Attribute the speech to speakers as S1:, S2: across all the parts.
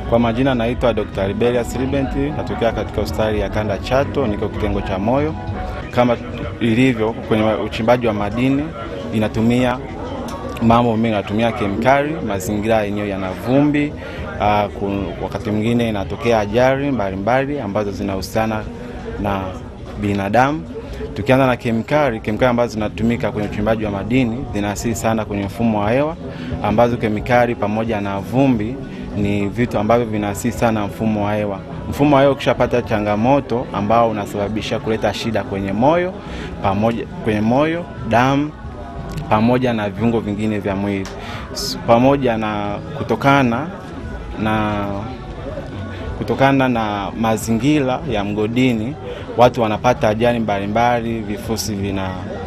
S1: Kwa majina naitwa Dr. Liberius Libent, natokea katika hospitali ya Kanda Chato, niko kitengo cha moyo. Kama ilivyo kwenye uchimbaji wa madini, inatumia mambo mengi, inatumia kemikali, mazingira yenyewe yana vumbi. Uh, wakati mwingine inatokea ajali mbalimbali ambazo zinahusiana na binadamu. Tukianza na kemikali, kemikali ambazo zinatumika kwenye uchimbaji wa madini zinaathiri sana kwenye mfumo wa hewa, ambazo kemikali pamoja na vumbi ni vitu ambavyo vinaathiri sana mfumo wa hewa. Mfumo wa hewa ukishapata changamoto ambao unasababisha kuleta shida kwenye moyo pamoja, kwenye moyo, damu pamoja na viungo vingine vya mwili, pamoja na kutokana na kutokana na mazingira ya mgodini, watu wanapata ajali mbalimbali, vifusi vina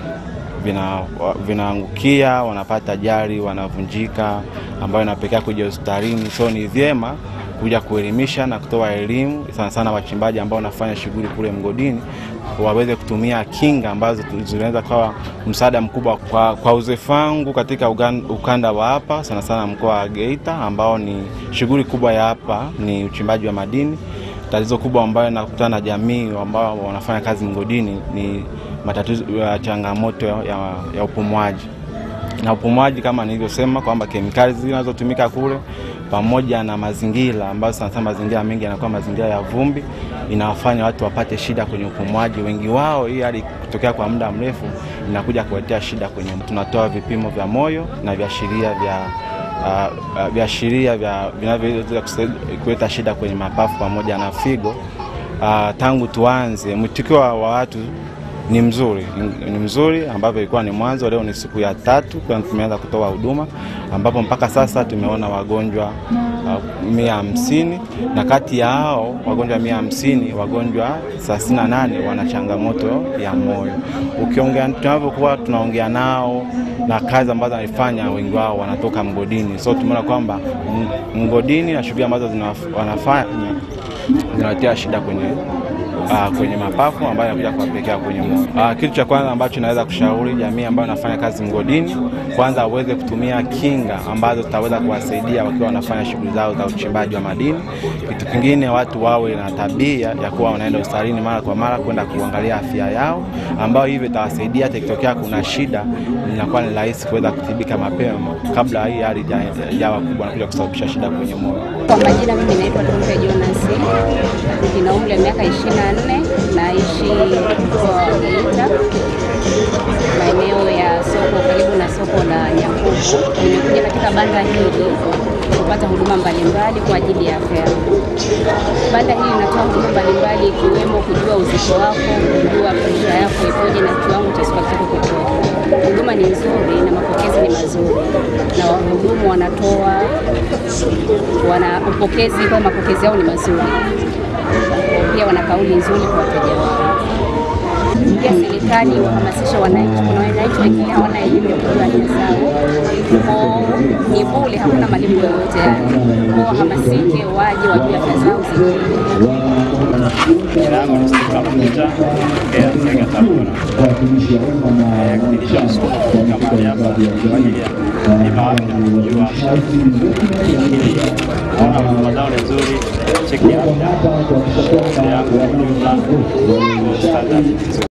S1: vinaangukia, vina wanapata ajali, wanavunjika, ambayo inapelekea kuja hospitalini. So ni vyema kuja kuelimisha na kutoa elimu sana sana wachimbaji ambao wanafanya shughuli kule mgodini waweze kutumia kinga ambazo zinaweza kuwa msaada mkubwa. Kwa, kwa uzoefu wangu katika ukanda wa hapa sana sana mkoa wa Geita ambao ni shughuli kubwa ya hapa ni uchimbaji wa madini. Tatizo kubwa ambayo nakutana na jamii ambao wanafanya kazi mgodini ni matatizo ya changamoto ya, ya upumuaji na upumuaji, kama nilivyosema kwamba kemikali zinazotumika kule pamoja na mazingira ambayo sana sana mazingira mengi yanakuwa mazingira ya vumbi, inawafanya watu wapate shida kwenye upumuaji. Wengi wao hii hali kutokea kwa muda mrefu inakuja kuletea shida kwenye. Tunatoa vipimo vya moyo na viashiria vya uh, viashiria vya vinavyoweza kuleta shida kwenye mapafu pamoja na figo. Uh, tangu tuanze mwitikio wa watu ni mzuri, ni mzuri ambavyo ilikuwa ni mwanzo. Leo ni siku ya tatu kwa tumeanza kutoa huduma, ambapo mpaka sasa tumeona wagonjwa uh, mia hamsini na kati ya hao wagonjwa mia hamsini wagonjwa thelathini na nane wana changamoto ya moyo. Ukiongea tunavyokuwa tunaongea nao na kazi ambazo wanafanya, wengi wao wanatoka mgodini, so tumeona kwamba mgodini na shughuli ambazo wanafanya zinaletea shida kwenye Uh, kwenye mapafu ambayo inakuja kuwapelekea kwenye moyo. Uh, kitu cha kwanza ambacho naweza kushauri jamii ambayo inafanya kazi mgodini, kwanza waweze kutumia kinga ambazo zitaweza kuwasaidia wakiwa wanafanya shughuli zao za uchimbaji wa madini. Kitu kingine, watu wawe na tabia ya kuwa wanaenda hospitalini mara kwa mara kwenda kuangalia afya yao, ambayo hivyo itawasaidia hata ikitokea kuna shida, inakuwa ni rahisi kuweza kutibika mapema kabla hii hali ijawa kubwa na kuja kusababisha shida kwenye moyo.
S2: Kwa majina, mimi naitwa Tumbe Jonas, nina umri wa miaka 24 naishi mkoa wa Geita, maeneo ya soko, karibu na soko la Nyakubu. Nimekuja katika banda hili kupata huduma mbalimbali kwa ajili ya afya yangu. Banda hili linatoa huduma mbalimbali ikiwemo kujua uzito wako, kujua presha yako ipoje na kiwango cha sukari chako kipoje. Huduma ni nzuri na mapokezi ni mazuri, na wahudumu wanatoa wana upokezi kwa mapokezi yao ni mazuri pia wana kauli nzuri kwa wateja wao. Pia serikali wahamasisha wananchi, kuna wananchi wengine hawana elimu ya kujua haki zao, kwao ni bure, hakuna malipo yoyote yale. Kwao wahamasike, waje wajue haki zao zingine.
S3: Jina langu ni Steve Mafuta tokea Nzega Tabora. Kipindi cha msukumo kufika mahali hapa kwa ajili ya bima afya, kujua afya, lakini naona huduma zao ni nzuri, cheki afya afya yangu kwa ujumla standard